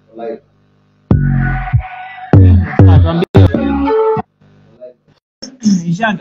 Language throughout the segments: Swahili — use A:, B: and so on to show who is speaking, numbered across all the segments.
A: Ah, tuambie. Ishanda.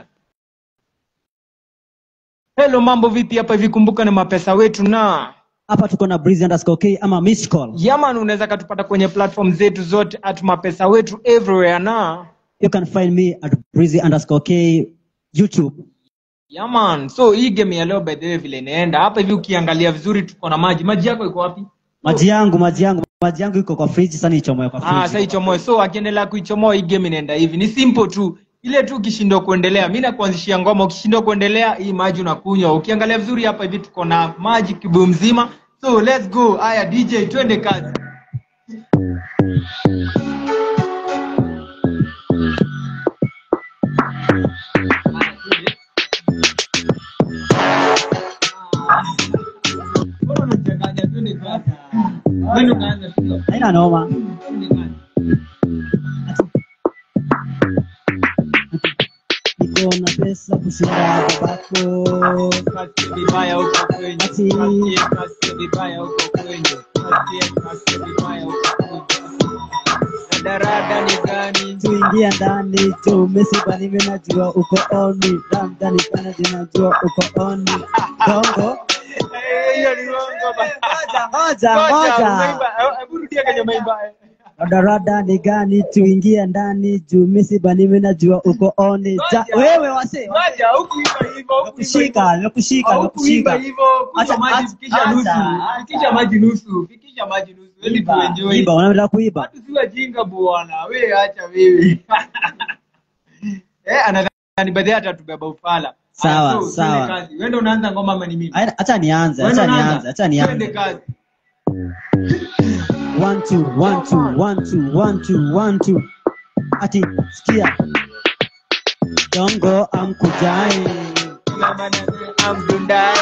A: Hello, mambo vipi hapa hivi? Kumbuka ni mapesa wetu na
B: hapa tuko na breezy underscore k ama miss call
A: yaman, unaweza katupata kwenye platform zetu zote at mapesa wetu everywhere na
B: you can find me at breezy underscore k youtube
A: yaman. So hii game ya leo by the way vile inaenda hapa hivi, ukiangalia vizuri, tuko na maji. Maji yako iko wapi?
B: maji yangu maji yangu maji yangu iko kwa fridge sasa niichomoe kwa
A: Ah, sasa
B: fridge
A: ichomoe. So akiendelea kuichomoa hii game inaenda hivi, ni simple tu ile tu, ukishindwa kuendelea, mi nakuanzishia ngoma. Ukishindwa kuendelea, hii maji unakunywa. Ukiangalia vizuri hapa hivi, tuko na maji kibuyu mzima. So let's go. Haya DJ, twende kazi. Mbona unachanganya? Twende kazi. Twende unaanza, sio?
B: haina noma
A: Twende kazi.
B: niko na pesa kushinda babako
A: Kasi vibaya huko kwenye.
B: Ati-
A: Kasi- kasi vibaya huko kwenye. Kasi- kasi vibaya huko kwenye. Radarada ni gani?
B: tuingia ndani tumesiba nime najua uko oni ramdani pana jinajua uko oni dongo
A: Eh, hiyo ni uongo ba-
B: ngoja
A: Ngoja,
B: ngoja
A: umeimba. Eh, hebu rudia kwenye umeimba.
B: radarada ni gani tuingie ndani juu misiba nime najua uko oni ja,
A: Ngoja.
B: wewe wase
A: Ngoja, hukuimba hivyo, hukuimba
B: nakushika
A: hivyo.
B: nakushika
A: Haukuimba
B: nakushika
A: hivyo, kunywa
B: Acha-
A: maji,
B: acha-
A: fikisha nusu.
B: acha-
A: Fikisha maji nusu. Fikisha maji nusu. Ili
B: iba
A: tuenjoy.
B: iba unataka kuiba
A: Watu si wajinga bwana, we acha wewe. eh, anadhani baadhi hata tubeba ufala.
B: Sawa,
A: Aya, so,
B: sawa.
A: twende kazi. Wewe ndio unaanza ngoma ama ni mimi?
B: Acha- acha nianze
A: Wewe
B: acha
A: ndio unaanza?
B: nianze acha
A: Twende
B: nianze
A: kazi.
B: one two one two one two one two one two ati sikia dongo amkujai
A: Amdundai.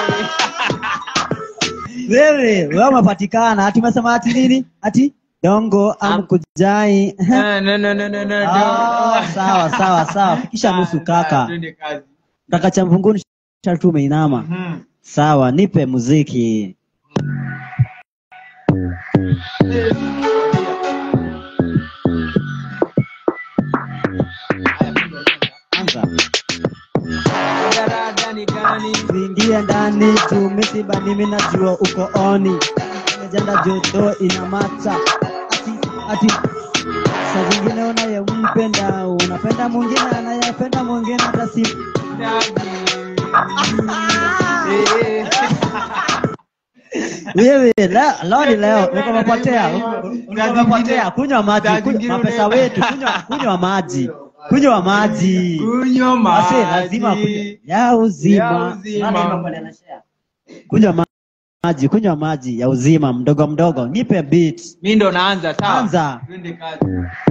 B: wewe wewe umepatikana ati umesema ati nini ati dongo amkujai
A: Ah, no, no, no, no, no, no.
B: Ah, sawa sawa sawa fikisha nusu
A: Ah,
B: kaka
A: Twende kazi.
B: kaka cha mvunguni shatu umeinama
A: Mhm.
B: sawa nipe muziki anza
A: Radarada ni gani?
B: tuingie ndani juu misiba mimi najua uko oni mejanda joto ina mata ati ati saa zingine unayempenda unapenda mwingine anayependa mwingine hata si
A: Eh,
B: wewe la- leo ni leo uko umepotea uko- uko
A: Saa
B: umepotea
A: zingine-
B: kunywa maji
A: saa
B: kunywa-
A: zingine
B: mapesa
A: una-
B: wetu kunywa kunywa maji kunywa maji
A: Kunywa maji.
B: Ase, lazima kunywa ya uzima
A: Ya uzima.
B: Nani yuko pale anashare? kunywa ma- maji kunywa maji ya uzima mdogo mdogo nipe beat
A: mi ndo naanza sawa
B: Anza.
A: twende kazi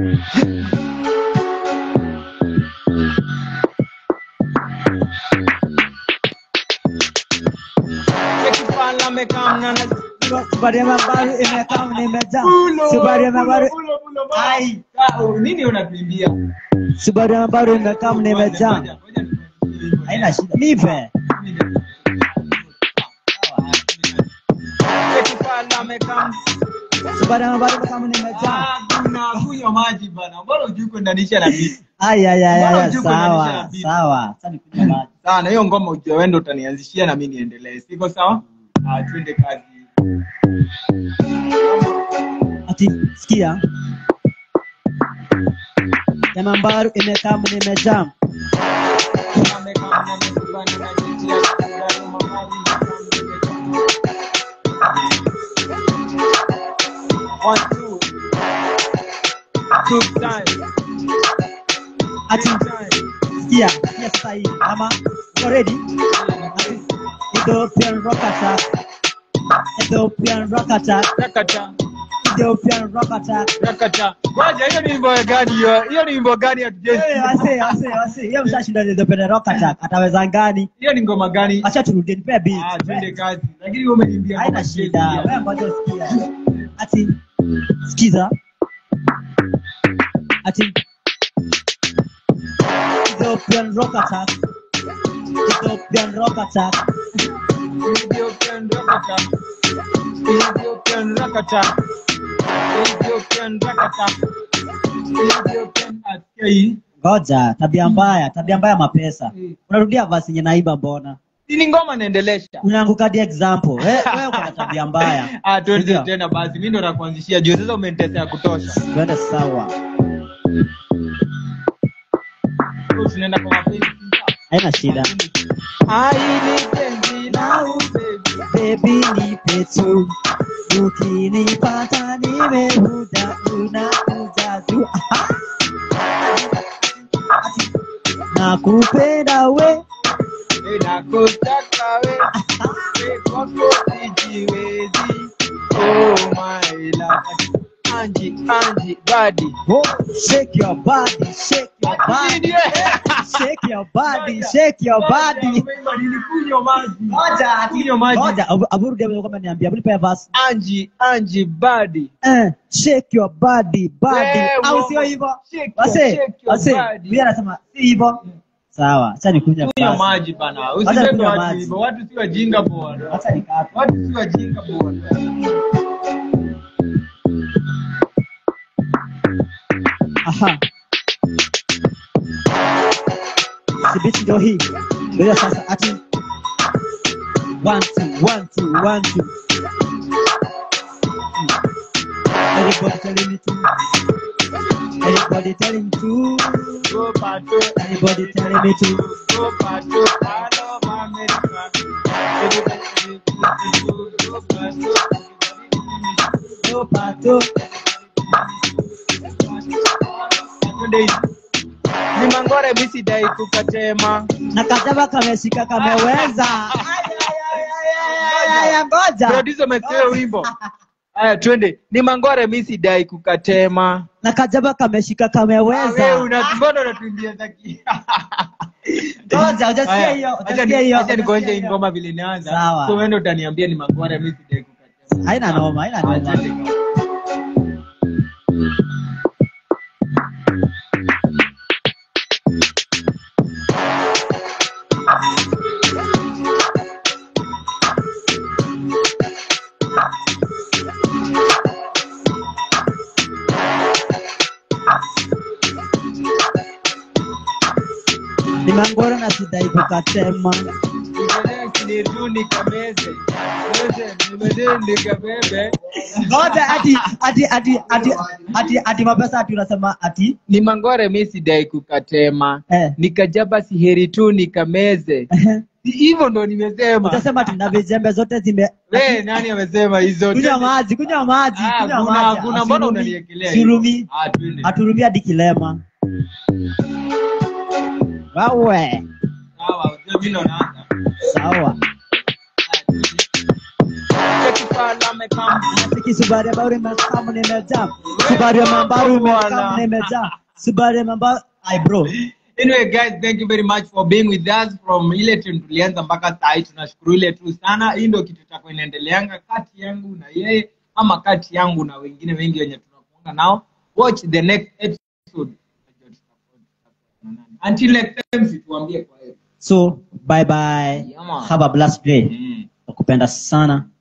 A: Ekipala mekamna na
B: Subaru ya mabaru imekaa nimejaa
A: Bulo,
B: Subaru ya mabaru
A: bulo, bulo, bulo, bulo.
B: Ai.
A: Ah, oh, nini unakimbia
B: Subaru ya mabaru imekaa nimejaa
A: Ngoja, ngoja nikuambie.
B: haina shida nipe
A: Ekipala mekamna
B: Subaru ya mabaru imekaa nimejaa
A: Ah, kuna kunywa maji bana mbona hujui kuendanisha na miti
B: Ay ay ay
A: Mbona
B: ay
A: hujui kuendanisha na
B: sawa
A: beat?
B: sawa sasa nikunywa maji
A: sawa na hiyo ngoma ujue wewe ndo utanianzishia na mimi niendelee siko sawa ah twende kazi
B: ati sikia ya mabaru imekaa nimejaa
A: One, two. Two times.
B: ati sikia sikia sasa hii ama you ready ati Ethiopian rock attack Ethiopian rock attack
A: Rakata,
B: Ethiopian rock attack
A: rakata. Ngoja, hiyo ni wimbo gani hiyo? Hiyo ni wimbo gani
B: Wewe,
A: hatujui?
B: wase wase wase hiyo mshashinda Ethiopian rock attack ataweza ngani
A: Hiyo ni ngoma gani?
B: acha turudie nipe
A: Ah,
B: beat
A: twende kazi. Lakini wewe umeniambia
B: haina
A: ngoma
B: shida
A: siwezi
B: wewe ngoja sikia ati sikiza ati Ethiopian rock attack Ethiopian rock attack
A: Ethiopian rakata. Ethiopian rakata. Ethiopian Ethiopian rakata. Ethiopian asikia hii.
B: ngoja tabia mbaya tabia mbaya mapesa
A: Mm.
B: unarudia vasi yenye naiba mbona
A: Si ni ngoma naendelesha.
B: unaanguka di example wewe wewe uko na tabia mbaya
A: Ah, tuende
B: Ndio.
A: tena basi. Mimi ndo nakuanzishia juu sasa umenitesea kutosha.
B: twende sawa
A: So, Tunaenda kwa mapenzi.
B: haina shida
A: Ai ni penzi na upevi.
B: baby nipe tu ukinipata nimehuda unakuja tu Aha. nakupenda we
A: Nakutaka we, we kwako sijiwezi. Oh my love. Anji, Anji, badi.
B: oh, shake your body shake your body shake your body shake your body
A: Nilikunywa maji.
B: Ngoja, ati-
A: Kunywa maji.
B: ngoja, abu- abu rudia vile kama niambia abu nipe verse
A: Anji, Anji, badi.
B: eh, shake your body body
A: Eh,
B: au
A: mama.
B: sio hivyo
A: Shake your-
B: wase
A: shake your
B: wase
A: body.
B: mimi anasema si hivyo sawa acha nikunywe
A: Kunywa
B: basi
A: maji bana.
B: Acha
A: Usibebe
B: kunywa
A: watu
B: maji.
A: hivyo. Watu si wajinga bwana.
B: acha nikate
A: Watu si wajinga bwana.
B: aha sibiti ndio hii ndio hiyo sasa ati one two one two one two everybody telling me to everybody telling to
A: Go pato.
B: everybody telling me to
A: Go pato. I love America. Everybody go pato.
B: no pato
A: ni mangore misidai kukatema
B: na kadaba kameshika kameweza Ay, ay, ay, ay, ay, ay, ay, ngoja
A: producer umesikia wimbo haya twende ni mangore misidai kukatema
B: na kajaba kameshika
A: Ah, wewe
B: kameweza
A: una- mbona unatumbia zaki
B: ngoja hujasikia
A: Haya,
B: hiyo
A: acha
B: hujasikia
A: ni-
B: hiyo
A: acha nikuonyeshe
B: hujasikia
A: hii
B: hiyo.
A: ngoma vile inaanza
B: Sawa.
A: so wewe ndio utaniambia ni mangore misidai kukatema
B: haina noma haina
A: Haya,
B: noma
A: twende.
B: ni mangoro na sidai kukatema ngoja ati ati ati ati ati ati mapesa ati unasema ati
A: ni mangore mi sidai kukatema
B: eh
A: nikajaba siheri tu nikameze Si hivyo ndo nimesema
B: utasema ati na vijembe zote zime
A: we nani amesema hizo
B: kunywa maji kunywa maji
A: Ah,
B: kunywa
A: kuna-
B: maji
A: kuna mbona
B: Asurumi-
A: unaniekelea
B: surumi
A: hivyo? Ah, twende.
B: aturumia dikilema wawe
A: Sawa, ujue mimi ndo naanza.
B: sawa
A: Cheki pala amekam.
B: Nafiki subari ya bauri mekamu nimejaa subari ya mambaru mekamu nimejaa subari ya mambaru ai bro
A: Anyway guys, thank you very much for being with us from ile time tulianza mpaka saa hii. Tunashukuru ile tu sana. Hii ndio kitu cha kuendeleanga kati yangu na yeye ama kati yangu na wengine wengi wenye tunakuanga nao. Watch the next episode. Until next time, situambie kwa hiyo.
B: so bye bye
A: Yeah, man.
B: have a blessed day
A: Mm.
B: nakupenda sana